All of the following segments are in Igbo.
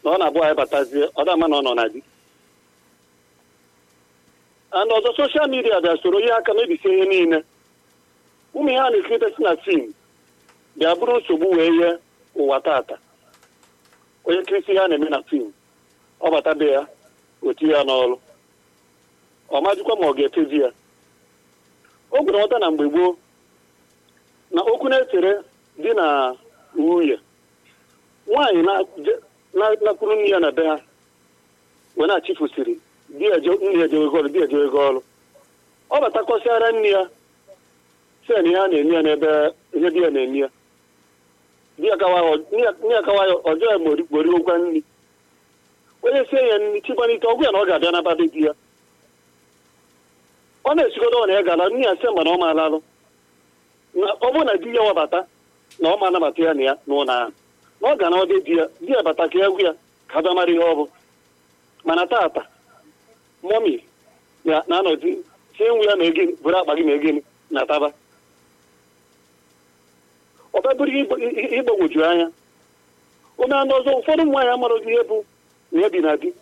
na ọ na-abụ anyị batazie ọ dama na ọ nọ na di and ọzọ soshal midia bịa soro ihe aka mebisie ihe niile ụmụ ihe a na-ekirite si na fim bịa bụrụ nsogbu wee nye ụwa tata onye nkirisi ihe a na-eme na fim ọ bata be ya otu ya n'ọrụ ọ majikwa ma ọ ga-etezi ya o gwere nghọta na mgbe gboo na okwu na-esere di na nwunye nwaanyị nakwuru nne ya na be ha wee na-achịfusiri nne ya ejewego ọrụ di ejewego ọrụ ọ batakọsịara nne ya sen ihe a na-eme ya n'ebe ihe di ya na-eme ya nne ya kawa ya ọjọọ ya morigokwa nri onye sie ya nri chigbanite ọgwụ ya na ọ ga-abịa n'abadị di ya ọ na-esigodo ọ na ya gala nne ya sị mgbe na ọ ma alalụ ọ bụrụ na di ya wabata na ọ ma anabata ya na ya n'ụlọ ahụ na ọ ga na ọdị di ya di ya bata ka ya gwu ya ka bịa mara ihe ọ bụ mana tata mọmi ya na-anọzi tie nwu ya ma egini bụrụ akpa gị ma egini na taba ọ bịabụrụ ịgbagwoju anya ome anụ ọzọ ụfọdụ ụmụ nwaanyị amarozi ihe bụ na ya bi na di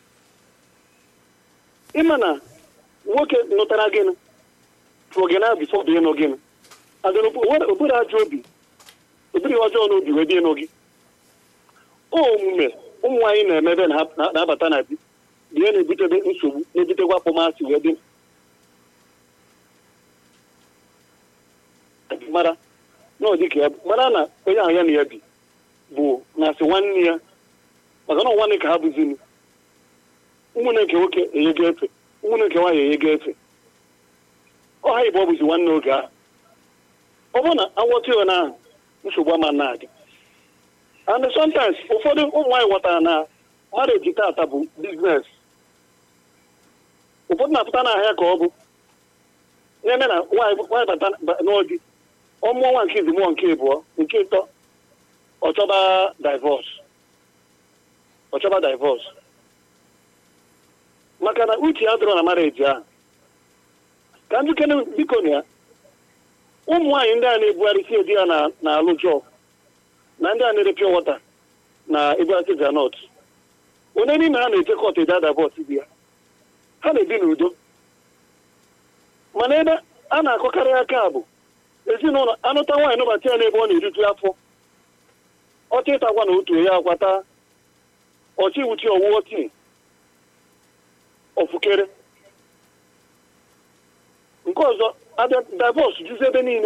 ịma na nwoke nụtara gịnị tụrụ gị na bifọ bụ ịnụ gịnị obere ajọ obi obere ọjọọ n'obi wee dị ịnụ gị omume ụmụ nwaanyị na-emebe na-abata na di dị ya na-ebutebe nsogbu na-ebutekwa akpọmasị wee dị mara na ọ dịka ya mara na onye ahụ ya na ya bi bụ na-asị nwanne ya maka na nwanne ka ha bụzinu ụmụnne nke nwoke enyego efe ụmụnne nke nwaanyị enyego efe ọ ha igbo ọ bụzi nwanne oge ahụ ọ bụrụ na awọta ya na nsogbu ama na-adị and sometimes ụfọdụ ụmụ nwaanyị ghọtara na marriage tata bụ biznes ụfọdụ na-apụta n'ahịa ka ọ bụ na-eme na nwaanyị bata n'ọdị ọmụọ nwa nke izi mụọ nke ịbụọ nke ịtọ ọchọba divọs ọchọba divọs maka na uche ya dọrọ na marriage ahụ ka ndị kene biko na ya ụmụ nwaanyị ndị a na-ebugharị si edi ya na-alụ jọb na ndị a na-ere pure water na ebugharị granọt onye n'ime ha na-eje kọt ede adabọt di ya ha na-ebi n'udo mana ebe a na-akọkarị aka bụ ezinụlọ anụta nwaanyị nụbata ya n'ebe ọ na-eriju afọ ọchị ịtakwa na otu ya akwata ọchị wuchi ọwụwọ tii ofukere nke ọzọ abịa divọs juzi ebe niile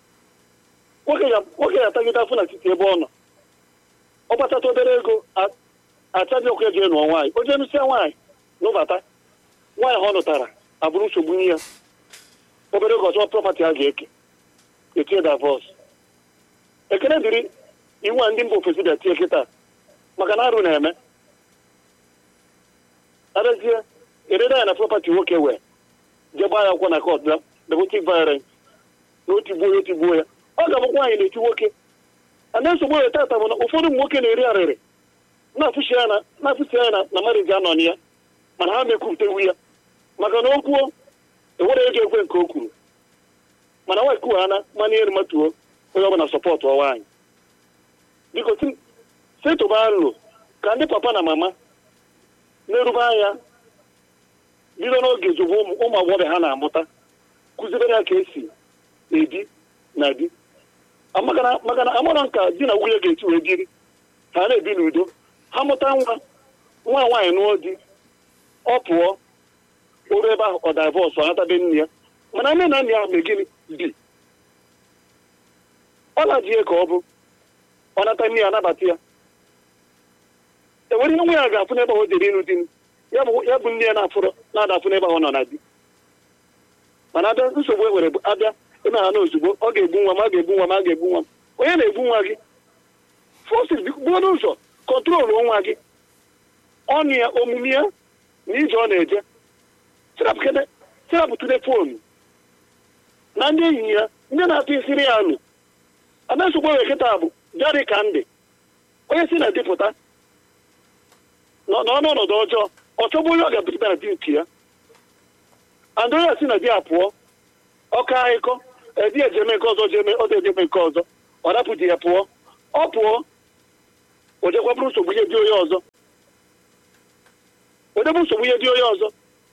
nwoke ya atagide afọ na titi ebe ọ nọ ọ kpatata obere ego achaji ọkụ eji nụọ nwaanyị o jenụsịa nwaanyị nụbata nwaanyị ha ọ nụtara abụrụ nsogbu nye ya obere ego ọzọ prọpati a ga-eke etinye divọs ekene dịrị iwu a ndị mba ofesi bịa tie kịta maka na arụ na-eme arezie ereda ya na prọpati nwoke wee jee gbaa ya akwụkwọ na kọt domestic violence na otigbuo ya otigbuo ya ọ ga-abụkwa nwaanyị na-eti nwoke ana nsogbu ya tata bụ na ụfọdụ ụmụ nwoke na-eri arịrị na-afụsi ya na mariji anọ na ya mana ha mekwupụtewu ya maka na o kwuo ewere ego ekwe nke o kwuru mana nwaanyị kughana mana ihe matuo onye ọbụla sọpọtụ nwaanyị biko setụba nlo ka ndị papa na mama na-erube anya bido n'oge zụbụ ụmụ agbọghọ ha na-amụta kụzibere ha ka esi ebi na di maka na amara nka di na nwunye ga-eti wee biri ha na-ebi n'udo ha mụta nwa nwa nwaanyị nụọ di ọ pụọ oru ebe ahụ ọ divọs ọ natabe nne ya mana nne na nna ya mee gịnị bi ọ lajie ka ọ bụ ọ nata nne ya anabata ya enwere ihe nwa ya ga-afụ n'ebe ahụ jere ịnụ di ya bụ nne ya na-afụrụ na-adafụ n'ebe ahụ nọ na di mana abịa nsogbu e nwere abịa eme ha na ozugbo ọ ga-egbu nwa m a ga-egbu nwa m a ga-egbu nwa m onye na-egbu nwa gị fọsis buo n'ụzọ kọntrolu nwa gị ọnụ ya omume ya na ije ọ na-eje serapụtụde foonu na ndị enyi ya ndị na-atụ isiri ya alụ ada nsogbu enwe kịta bụ jari ka ndị onye si na dịpụta n'ọnọdụ ọjọọ ọ chọbụ onye ọ ga-abụta na di nke ya and onye si na di a pụọ ọka akụkọ edi ejeme nke ọzọ jeme ọdụ ejeme nke ọzọ ọ rapụ di ya pụọ ọ pụọ o jekwa bụrụ nsogbu nye di onye ọzọ wedebe nsogbu ihe dị onye ọzọ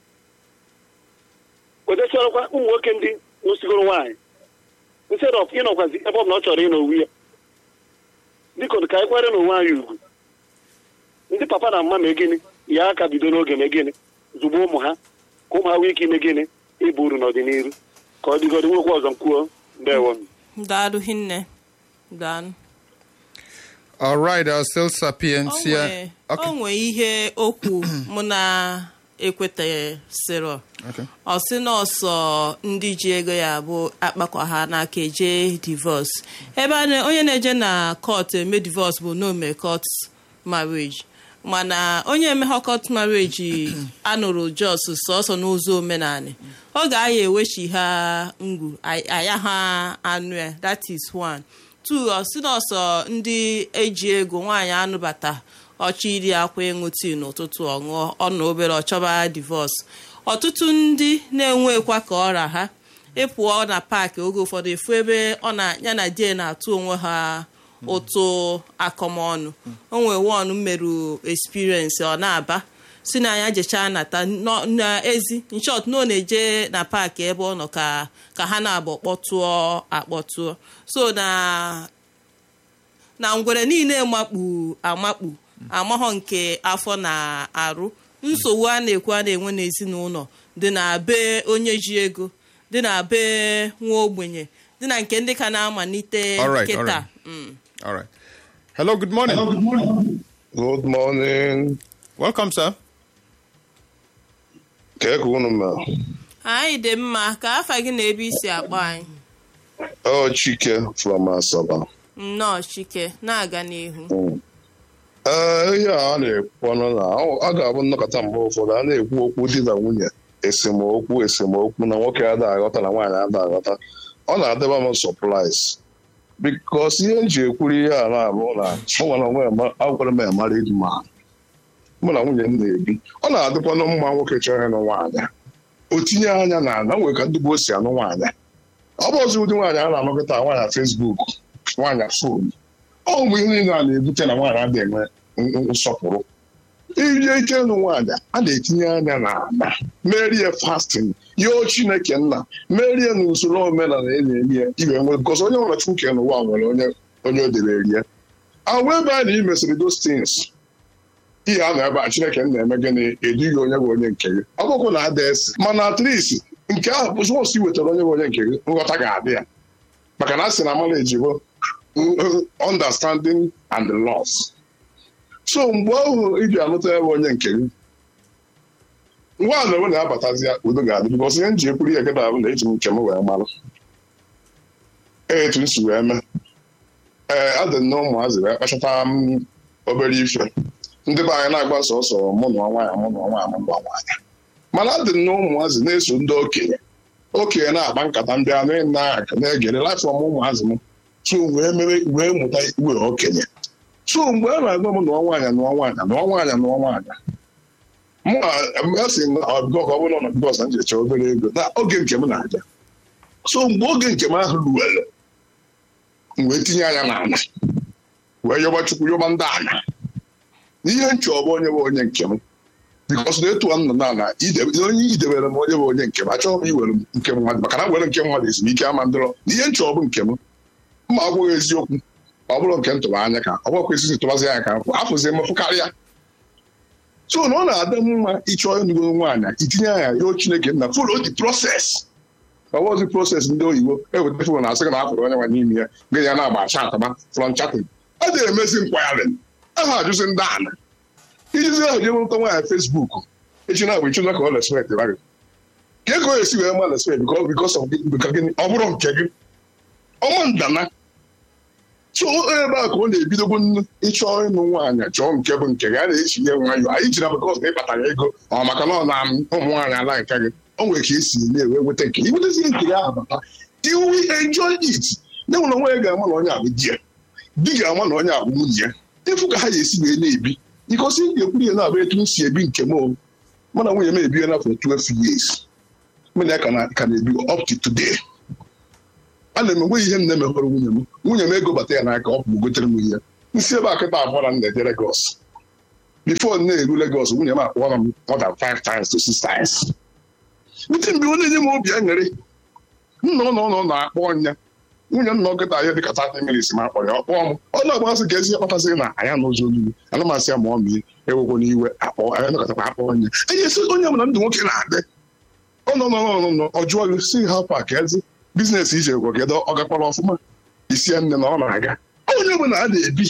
wedesiọrọkwa ụmụ nwoke ndị nwụsigoro nwaanyị instead of ịnọkwazi ebe ọ bụla ọ chọrọ ịnọ onwe ya biko ka anyị kwere n'onwe anyị ugwu ndị papa na mama mee gịnị ya aka bido n'oge mee gịnị zugbo ụmụ ha ka ụmụ ha nwee ike ime gịnị ịbụ uru n'ọdịnihu ka ọ dịgọdị nwekwa ọzọ m kwuo ndewo daalụ hinne daalụ All right, uh, still o Sapientia. nwee Okay. o nwee ihe okwu mụ na ekwetaghịsịrọ Okay. ọ sị na ọsọ ndị ji ego ya bụ akpakọ ha n'aka eje divọs ebe a na- onye na-eje na kọt eme divọs bụ n'ome kọt marriage mana onye emeghe kọt marriage anụrụ jos sọsọ n'ụzọ omenala ọ ga-aya ewechi ha ngwu ay- aya ha anụ ya that is one two ọ sị na ọsọ ndị eji ego nwaanyị anụbata ọchọ iri akwa ịṅụ tii n'ụtụtụ ọṅụọ ọ na obere ọchọba divọs ọtụtụ ndị na-enwekwa ka ọra ha ịpụọ na paakị oge ụfọdụ efu ebe ọ na ya na die na-atụ onwe ha ụtụ akọmọnụ o nwee won merụ experience ọ na-aba si na ya jechaa nata nọ- n'ezi nshọt na ọ na-eje na paakị ebe ọ nọ ka ka ha na-abụ kpọtụọ akpọtụọ so na na ngwere niile makpu amakpu amaghọ nke afọ na-arụ nsogbu a na-ekwu a na-enwe n'ezinụlọ dị na be onye ji ego dị na be nwa ogbenye dị na nke ndị ka na-amalite All right, all kịta right. Mm. All right. Hello, good morning. Good morning. Welcome, sir. Ka eke unu ma. anyị dị mma ka afa gị na ebe isi akpọ anyị Oh, Chike from Asaba. nnọọ chike na-aga n'ihu Ee, ihe a na-ekwu ọnụ na a ga-abụ nnọkọta mgbe ụfọdụ a na-ekwu okwu di na nwunye esemokwu esemokwu na nwoke ada aghọta na nwaanyị ada aghọta ọ na-adịba m sọpraịz bikos ihe m ji ekwuru ihe a na-abụ na mụ nwere onwe m agwara m amara ịdị ma mụ na nwunye m na-ebi ọ na-adịkwanụ mma nwoke chọrọ ịnụ nwaanyị o tinye anya na na nwere ka ndị gboo si anụ nwaanyị ọ bụ ọzọ ụdị nwaanyị a na-anọkọta nwaanyị fesbuk nwaanyị fon ọ bụ ihe niile a na-ebute na nwaanyị adịghị enwe n- n- nsọpụrụ ije ike ịlụ nwaanyị a na-etinye anya na ala merie fastin yoo chineke nna merie na usoro omenala e na-eri ya ibe nwe gozi onye nwere chukwu ke n'ụwa nwere onye onye o debere ya agwa ebe a na ị mesịrị those things ihe a na ebe a chineke na-eme gịnị edughị onye bụ onye nke gị ọkụkụ na-ada esi mana at least nke ahụ bụ sọsọ i wetara onye bụ onye nke gị nghọta ga-adị ya maka na a sị na marriage bụ understanding and loss so mgbe ahụ iji anụta ebe onye nke gị nwa a na-enwe na-abatazi ya udo ga-adị bikọs ihe m ji ekwuru ihe gịda bụ na eji m nke m wee mara etu m si wee mee ee adị na ụmụazị wee kpachata m obere ife ndị be anyị na-agba sọsọ mụ na nwaanyị mụ na nwaanyị mụ na nwaanyị mana adị na ụmụazị na-eso ndị okenye okenye na-akpa nkata ndị a na-aka na-egere lafọ m ụmụazị m so wee mere wee mụta iwe okenye so mgbe a na-agwa m nụọ nwaanyị nụọ nwaanyị nụọ nwaanyị nụọ nwaanyị mụ a sị na ọbịgọ ka ọ bụrụ na bịgọs m jecha obere ego na oge nke m na-abịa so mgbe oge nke m ahụ ruwere m wee tinye anya n'ala wee yọba chukwu yọba ndị ana n'ihe nchọ ọbụ onye bụ onye nke m bikọs na etu m nọ n'ala ide- onye idebere m onye bụ onye nke m achọghị m iwere nke mmadụ maka na were nke mmadụ ezumike ama ndọrọ ihe nchọ ọbụ nke m mma ọ bụghị eziokwu ọ bụrụ nke ntụba anya ka ọ bụkwa esi tụbazi anya ka mfụ afụzi mfụ karịa so na ọ na-adị mma ịchọ ịnụgo nwaanyị itinye anya yoo chineke nna follow the process ọ bụzi process ndị oyibo eweta fon na asị gị na afụrụ onye nwa n'ime ya gị ya na-agba chataba from chatting a na-emezi nkwagharị aha ajụzi ndị ana ijizi ahụ jee nweta nwaanyị fesbuk echi na-abụ ịchụza ka ọ respect gị ka ego esi wee ma respect because of gịnị ọ bụrụ nke gị ọnwa ndana so ebe a ka ọ na-ebidogbu nnu ịchọ ịnụ nwaanyị chọọ nke bụ nke gị a na-echinye nwayọ anyị jiri bụkọs na ịkpatara ego ọ maka na ọ na ụmụ nwaanyị ala nke gị o nwere ka esi na-ewe nweta nke gị nwetazie nke gị ahụ bata iwu enjoy it na nwere onwe ga-ama na onye abụ di ya di ga-ama na onye abụ nwunye ya efu ka ha ga-esi wee na-ebi ịkọsi m ga-ekwuru ya na-abụ etu m si ebi nke m o mụ na nwunye m ebiwe na for 12 years mụ na ya ka na- ka na-ebi up to today a na m enwe ihe m na-emehọrọ nwunye m nwunye m ego bata ya n'aka ọ bụ gotere m ihe nsi ebe a kịta abụọ na m na-eje Lagos before na-eru Lagos nwunye m akpọrọ m more than five times to six times ndị mgbe ọ na-enye m obi aṅụrị nna ụlọ ụlọ na-akpọ ọnya nwunye m na ọkịta ya dịka 30 minutes ma akpọrọ ya ọ kpọọ m ọ na-agbasị ka ezi kpatasịrị na anya n'ụzọ olulu ana m asị ya ma ọ mie ewekwo n'iwe akpọ anya nọkọtakwa akpọ ọnya enye esi onye ọbụla ndụ nwoke na-adị ọ nọ nọ nọ nọ ọ jụọ gị si ha pak ezi biznes ije gwa kedu ọ gakwara ọfụma isi ya nne na ọ na-aga onye ọbụla a na-ebi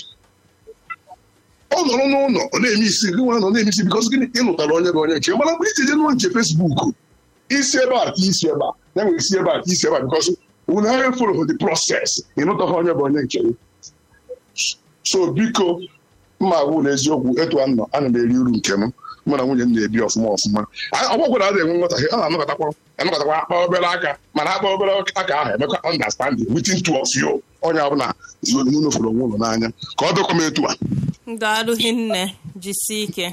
ọ nọrọ n'ụlọ ọ na-eme isi gị nwa nọ na-eme isi bikọs gịnị ịlụtara onye gị onye nche mana mgbe iji je nụọ nche fesbuk isi ebe a ka isi ebe a ya nwere isi ebe a ka isi ebe a bikọs unu ha folo the process ịnụtaghị onye bụ onye nke gị so biko mma agwụ na eziokwu etu a nọ ana m eri uru nke m mụ na nwunye m na-ebi ọfụma ọfụma ọgwagwara a na-enwe nghọtahie a na-anọkọtakwa anọkọtakwa akpa obere aka mana akpa obere aka ahụ emekwa understanding within two of you onye ọbụla n'ụlọ fụrụ onwe ụlọ n'anya ka ọ dịkwa m etu a daalụ hinne jisie ike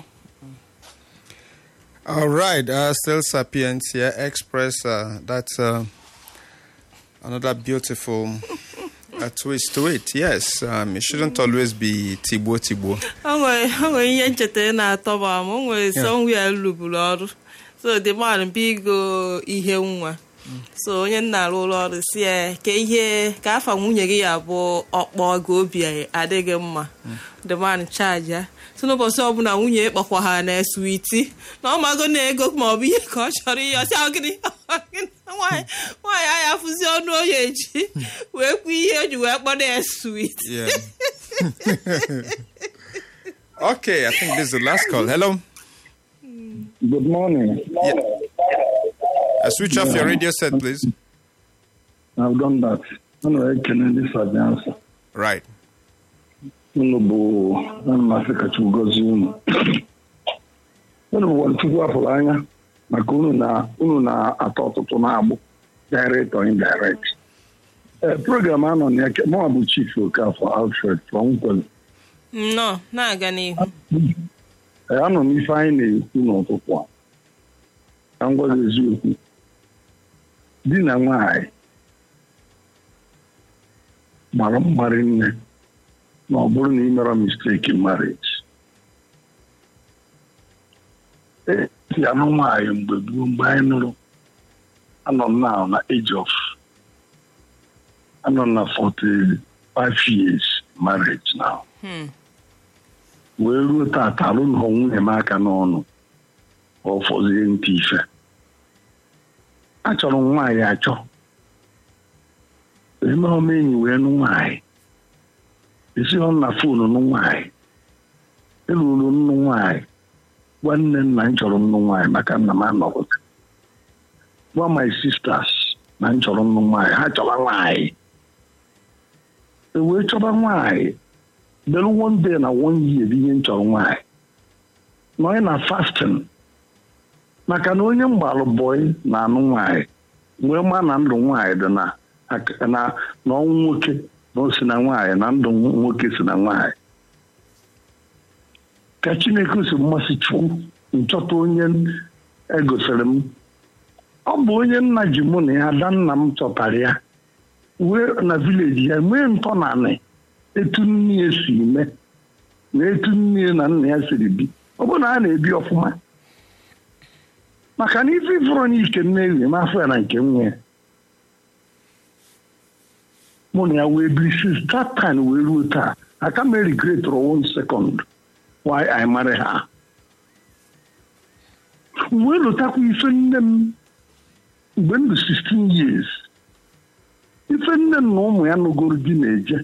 All right, uh, still Sapiens here, Express. Uh, that's uh, another beautiful uh, twist to it. Yes, um, it shouldn't always be Tibo Tibo. o nwere o nwere ihe ncheta na-atọ m ama o nwere somewhere rụburu ọrụ so the man bigo ihe nwa so onye nna arụ ụlọ ọrụ si ya ka ihe ka afa nwunye gị ya bụ ọkpọ gị obi adịghị mma the man charge ya so n'ụbọchị ọbụla nwunye kpọkwa ha na switi na ọ mago na ego ma ọ bụ ihe ka ọ chọrọ ihe ọsị ahụ gịnị nwaanyị nwaanyị anyị afụzi ọnụ onye eji wee kwuo ihe o ji wee kpọrọ ya swit Yeah. okay, I think this is the last call. Hello. Good morning. Uh, switch off your radio set, please. I've done that. Unu ekele ndị Sabiansa. Right. Unu bụ na mmasị kacha ugozi unu. Unu bụ Chukwu apụrụ anya maka unu na unu na-atọ ọtụtụ na-agbụ direct or indirect. Ee, program anọ na ya mụnwa bụ Chief Okafọ Alfred from Nkwelu. nnọọ na-aga n'ihu Ee, anọ m ife anyị na-ekwu n'ụtụtụ a. Ka m gwa gị eziokwu. Di na nwaanyị gbara mmarị nne na ọ bụrụ na ị mere mistake in marriage. E si anụ nwaanyị mgbe gboo mgbe anyị nụrụ anọ m now na age of anọ na 45 years marriage now. Hmm. wee ruo tata alụnụghọ nwunye m aka n'ọnụ ọ fọzie ntị ife achọrọ m nwaanyị achọ emeghọ m enyi wee nụ nwaanyị esighọ m na fonu nụ nwaanyị eluru nnụ nwaanyị gwa nne nna m chọrọ nnụ nwaanyị maka nna m anọghịta gwa my sisters na m chọrọ nnụ nwaanyị ha chọrọ nwaanyị e wee chọba nwaanyị belu one day na one year bụ ihe m chọrọ nwaanyị nọ na fasting maka na onye mgbalụ bọị na-anụ nwaanyị wee ma na ndụ nwaanyị dị na na na ọnwụ nwoke na o si na nwaanyị na ndụ nwoke si na nwaanyị ka chineke si mmasị chukwu nchọta onye egosiri m ọ bụ onye nna ji mụ na ya ada nna m chọtara ya wee na vileji ya nwee ntọnanị etu nne ya si eme na etu nne ya na nna ya siri bi ọ bụ na a na-ebi ọfụma maka na ife ifụrụ n'ike nne ewi n'afọ ya na nke nwa ya mụ na ya wee biri since that time wee ruo taa aka m regret one second why I marry her wee lụtakwa ife nne m mgbe m dị 16 years ife nne m na ụmụ ya nụgoro di na-eje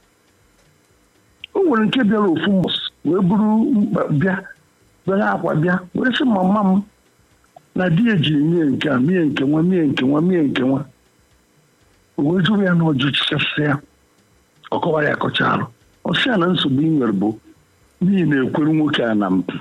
o nwere nke bịara ofu mbọs wee buru mkpa bịa bere akwa bịa wee sị mama m na di ejiri mie nke a mie nke nwa mie nke nwa mie nke nwa o wee jụrụ ya na ọjụ chịchasị ya ọ kọwara ya kọcha arụ ọ sị ya na nsogbu ị nwere bụ n'ihi na ekwere nwoke a na mpụ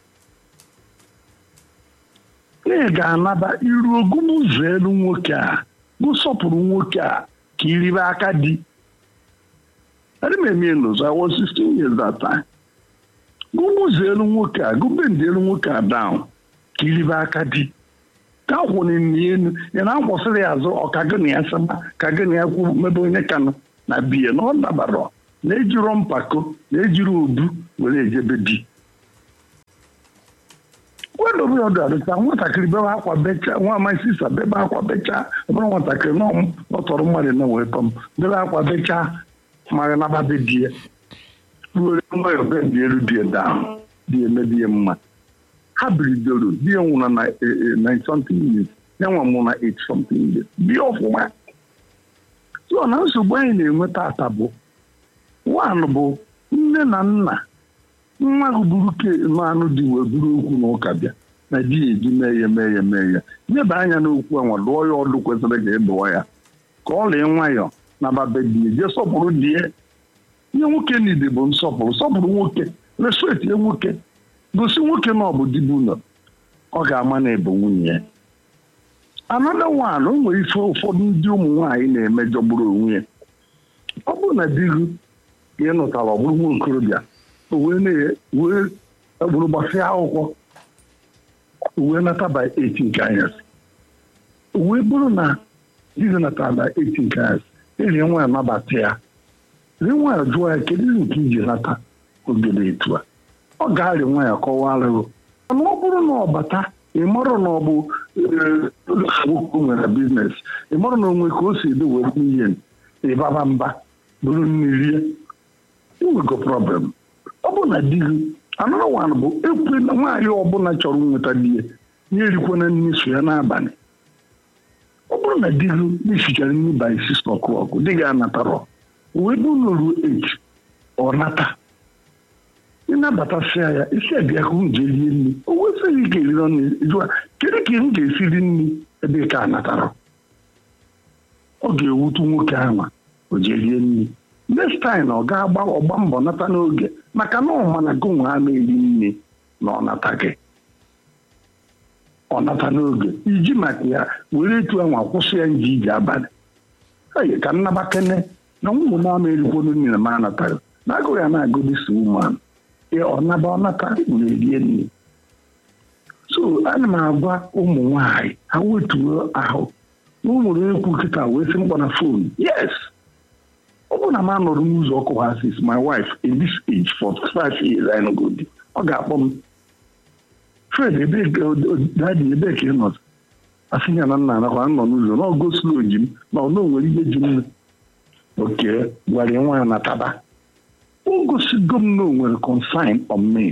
na ị ga-anaba iru ogum ụzọ elu nwoke a gụsọpụrụ nwoke a ka iribe aka di adị m eme n'ụzọ I was 16 years that time gụmụ ụzọ elu nwoke a gụbendị elu nwoke a down ka iribe aka di ka kwụrụ elu ya na akwụsịrị ya azụ ọka gị na ya saba ka gị na ya kwu mebe onye kanụ na biya na ọ dabara na ejiro mpako na ejiri obu were ejebe di wedobe ya ọdụ adịta nwatakịrị bebe akwa bechaa nwa amaghị sisa bebe akwa bechaa ọbụrụ nwatakịrị na ọ tọrọ mmadụ na wee tọm bebe akwa bechaa mara naba be di ya ruo nwayọ be dị elu di ya daa di ya emebi ya mma ha biridoro di ya nwụrụ na eh, eh, 9 something years ya nwa mụ na 8 something years bie ọfụma so na nsogbu anyị na-enwe tata bụ nwaanyị bụ nne na nna nwa ahụ buru ke anụ dị wee buru okwu na ụka bịa na di ya eji mee ya mee ya mee ya nyeba anya n'okwu enwe lụọ ya ọdụ kwesịrị ka ịdụọ ya ka ọ lee nwayọọ na babe di ya jee sọpụrụ di ya ihe nwoke niile bụ nsọpụrụ sọpụrụ nwoke respetie nwoke gosi nwoke na ọ bụ dibu nọ ọ ga-ama na ebe nwunye ya anọda nwaanyị o nwere ife ụfọdụ ndị ụmụ nwaanyị na-emejọgburu onwe ya ọ bụrụ na di gị ka ị nụtara ọ bụrụ nwa okorobịa o wee na- wee egburu gbasịa akwụkwọ o wee nata by 8 nke anyasị o wee bụrụ na di gị natara by 8 nke anyasị eji nwaanyị nabata ya ri nwaanyị jụọ ya kedu ihe nke iji nata ogede etu a ọ ga-arị nwaanyị kọwara gị mana ọ bụrụ na ọ bata ị marụ na ọ bụ eh, nwoke nwere biznes ị marụ na onwe ka o si edo were ihe ịbaba mba bụrụ mmiri inwego problem ọ bụ na di gị anọrọ wan bụ ekwe na nwaanyị ọbụla chọrọ nweta di ya ya erikwana nri so ya n'abalị ọ bụrụ na di gị na-esichara nri by six o'clock di gị anatarọ wee bụ na ruo eight ọ nata ịnabatasịa ya isi abịa ka m jee rie nri o wesịghị ka eriri ọnụ jụa kedu ka m ga-esiri nri ebe ka a natara ọ ga-ewutu nwoke ahụ o jee rie nri next time ọ ga-agba ọgba mbọ nata n'oge maka na ọma na gị nwa ama eri nri na ọ nata gị ọ nata n'oge iji maka ya were etu anwa kwụsị ya nji ije abalị Ee, ka nnabakene na ụmụ m ama erikwonu nri na m anataghị na agụghị ya na-agụ dịsa ụmụanụ ọ naba ọ nata were rie nri so ana m agwa ụmụ nwanyị ha wetuo ahụ na o nwere ekwu kịta wee sị mkpọ na fon yes ọ bụrụ na m anọrọ n'ụzọ ọkụ ha sis my wife in this age for five years I no go di ọ ga-akpọ m fred ebee ka dadi ebee ka ị nọ asị ya na nna anakwa nọ n'ụzọ na ọgo slo ji m na ọ na o nwere ihe ji m oke gwara ya nwa ya na taba o gosigo m na o nwere consign on me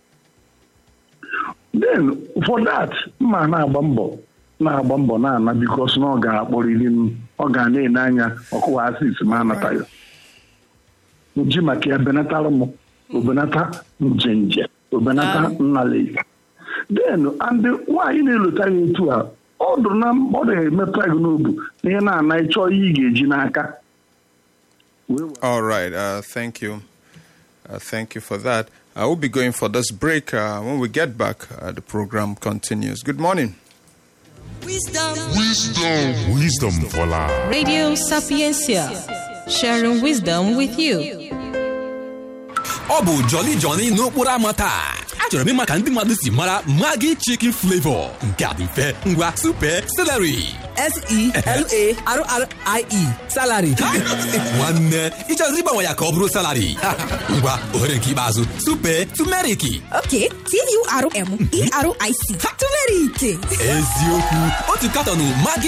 then for that mma na-agba mbọ na-agba mbọ na-ana bikos na ọ ga-akpọrịrị m ọ ga na-ene anya ọkụwa asis ma anataghị ji maka ya benatara m obenata njenje obenata nnale then and nwaanyị na-elota ya etu a ọ dụrụ na ọ na-emetụta gị n'obu na ihe na-ana ịchọ ihe ị ga-eji n'aka wee All right. Uh, thank you. Uh, thank you for that. I will be going for this break. Uh, when we get back, uh, the program continues. Good morning. Wisdom. Wisdom for life. Radio Sapiencia, sharing wisdom with you. ọ bụ joli joli n'okporo ámá taa achọrọ m ịma ka ndị mmadụ si mara magi chicken flavor nke a dị mfe ngwa super celery S-E-L-A-R-R-I-E. Salary. nwanne ịchọrọ ịgbanwe ya ka ọ bụrụ salary ngwa ohere nke ikpeazụ super tumeriki Okay, T-U-R-M-E-R-I-C. Turmeric. eziokwu otu katọnụ magi